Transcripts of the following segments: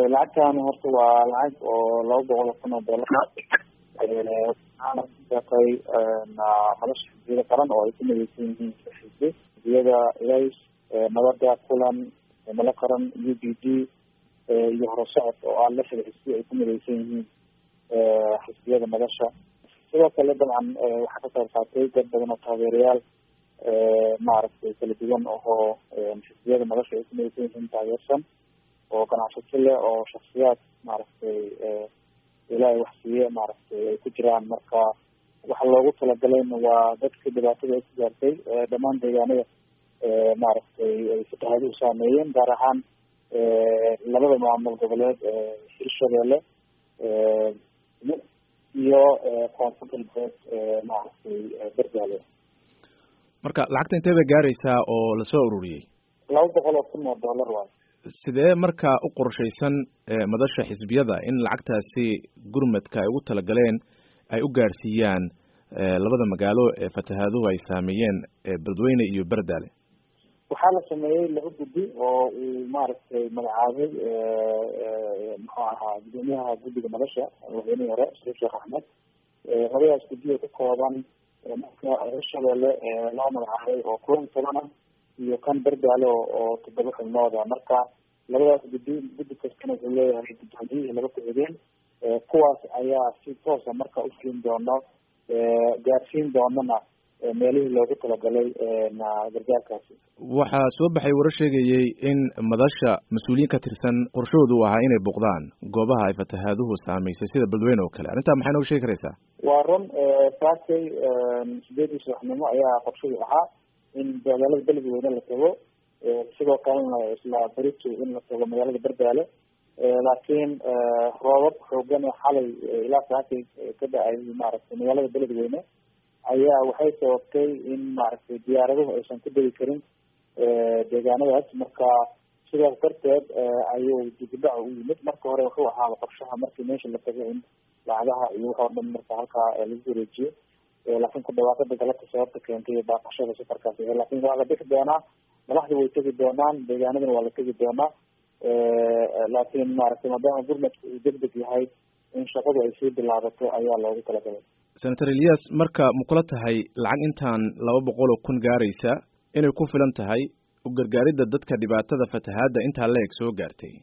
lacagtan horta waa lacag oo laba boqol oo kun oo dollar waxaana kudeeqay nolosha xisbiyada qaran oo ay ku mideysan yihiin xisbi xisbiyada ilays nabada kulan mala qaran u b d iyo horusocod oo ah lixda xisbi ay ku mideysan yihiin xisbiyada nolosha sidoo kale dabcan waxaa ka qayb qaatay dad badan oo taageerayaal maaragtay kala duwan oo xisbiyada nolosha ay ku mideysan yihiin taageersan oo ganacsato leh oo shaksiyaad maaragtay ilaahay wax siiye maaragtay ay ku jiraan marka waxa loogu talagalayna waa dadka dhibaatada ay ku gaartay dhammaan deegaanada maaragtay ay fatahaaduhu saameeyeen gaar ahaan labada maamul goboleed hirshabeelle iyo koonfur galbeed maaragtay berdaale marka lacagta intee bay gaaraysaa oo lasoo ururiyey laba boqol oo kun oo dollar waay sidee marka u qorshaysan madasha xisbiyada in lacagtaasi gurmadka ay ugu talagaleen ay u gaarsiiyaan labada magaalo ee fatahaaduhu ay saameeyeen beledweyne iyo berdaale waxaa la sameeyey laba guddi oo uu maaragtay magacaabay muxuu ahaa gudoomiyaha guddiga madasha madaxweynihii hore sariif sheekh axmed labadaas guddi oo ka kooban marka hirshabeelle loo magacaabay oo kuwa iyo toban ah iyo kan berdaale oo toddoba xubnooda marka labadaas guddi guddi kastana wuxuu leeyahay guddoomiyihii laba ku-xigeen kuwaas ayaa si toosa marka ufulin doono gaarsiin doonana meelihii loogu talagalay gargaarkaasi waxaa soo baxay warar sheegayey in madasha mas-uuliyiin ka tirsan qorshahoodu u ahaa inay boqdaan goobaha ay fatahaaduhu saameysay sida beledweyne oo kale arrintaa maxay nooga sheegi karaysaa waa run saakay sideedii subaxnimo ayaa qorshadu ahaa in magaalada beledweyne la tago sidoo kalena isla berito in la tago magaalada berdaale laakiin roobab xoogan oo xalay ilaa saakay ka da-ay maaragtay magaalada beledweyne ayaa waxay sababtay in maaragtay diyaaraduhu aysan ku degi karin deegaanadaas marka sidaas darteed ayuu dibudhac u yimid marka hore wuxuu ahaaba qorshaha markii meesha la tago in lacagaha iyo wax oo dhan marka halkaa lagu wareejiyo laakiin ku dhawaaqada galabta sababta keentay baaqashada safarkaas laakiin waa la bixi doonaa madaxda way tegi doonaan deegaanadana waa la tegi doonaa laakiin maaragtay maadaama gurmadka uu deg deg yahay in shaqadu ay sii bilaabato ayaa loogu talagalay senator elias marka ma kula tahay lacag intaan laba boqol oo kun gaaraysa inay ku filan tahay u gargaaridda dadka dhibaatada fatahaadda intaa la-eg soo gaartay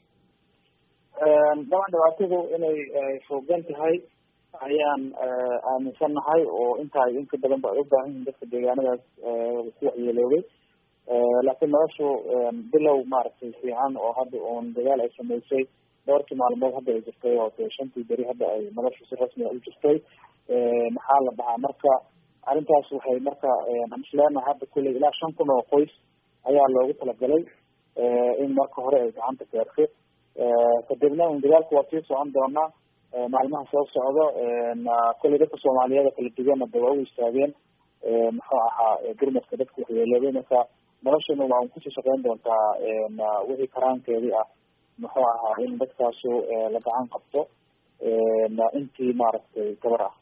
daban dhibaatadu inay foogan tahay ayaan aaminsannahay oo intaa inka badan ba ay u baahan yihin dadka deegaanadaas ku waxyeeloobay laakiin noloshu bilow maaragtay fiican oo hadda uun dagaal ay sameysay dhowrkii maalmood hadda ay jirtay oo de shantii beri hadda ay noloshu si rasmiga u jirtay maxaa la dhahaa marka arrintaas waxay marka aan isleenahay hadda kulley ilaa shan kun oo qoys ayaa loogu talagalay in marka hore ay gacanta gaarto kadibna un dagaalku waa sii socon doonaa maalmaha soo socdo kulley dadka soomaaliyeed kala duwana de waa u istaageen muxuu ahaa gurmadka dadka waxyeeloobay marka noloshana waa un kusii shaqeyn doontaa wixii karaankeedii ah muxuu ahaa in dadkaasu la gacan qabto intii maaragtay gabar ah